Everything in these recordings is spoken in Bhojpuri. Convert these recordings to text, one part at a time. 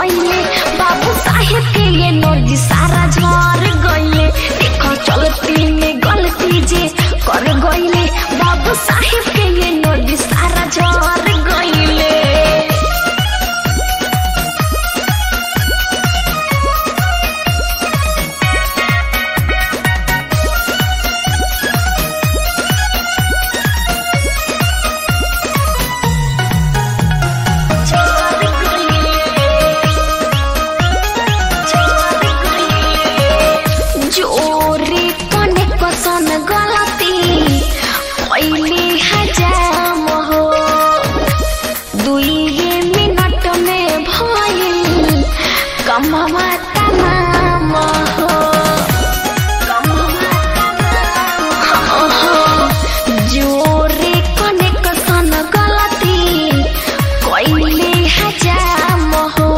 गईले बाबू साहेब के ये नर्जी सारा झर गईले देखो चलती में गलती जे कर गईले बाबू साहेब के ये नर्जी सारा झर गईले झर गईले जोरे कने कसन गलती पहले हजाम हो दुई मिनट में भइल कमवा तमाम हो जोरे कने कसन गलती कइले हजाम हो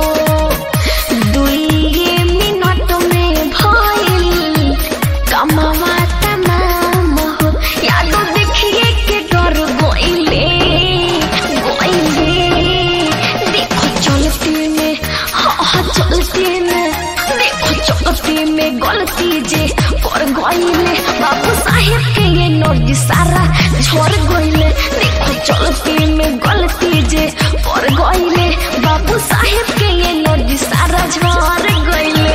दुई मिनट में भइल कमवा तमाम हो याद देखिए के डर गइले गइले देखो चलती में हाँ हाँ चलती में देखो चलती में गलती जे कर गइले बाबू साहेब के ये नर्जी सारा झर गइले देखो चलती में गलती जे कर गइले बाबू साहेब के ये नर्जी सारा झर गइले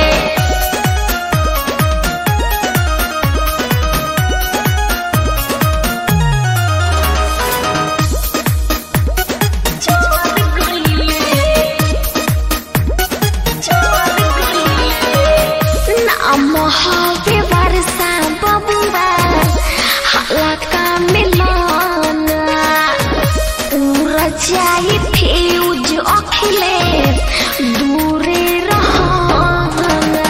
नाम हवे वर्षा बबुआ हलाका मिलन उड़ जाई फ्यूज अखिले दूरे रहना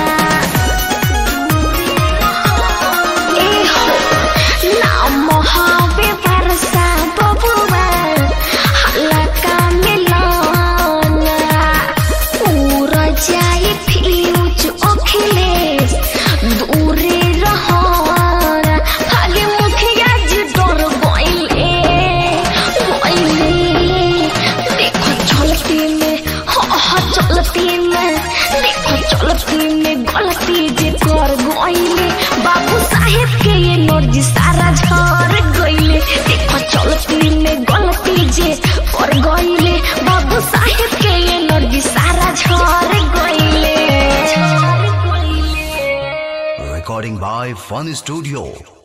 एहो नाम हवे वर्षा बबुआ हलाका मिलन उड़ जाई फ्यूज अखिले दूरे रहना खाली मुखिया जी डर गइले गइले देखो चलती में हाँ हाँ चलती में देखो चलती में गलती जे कर गइले बाबू साहेब के ये नर्जी सारा झर गइले देखो चलती में गलती जे कर गइले बाबू साहेब के ये नर्जी सारा झर गइले झर गइले Recording by Fun Studio.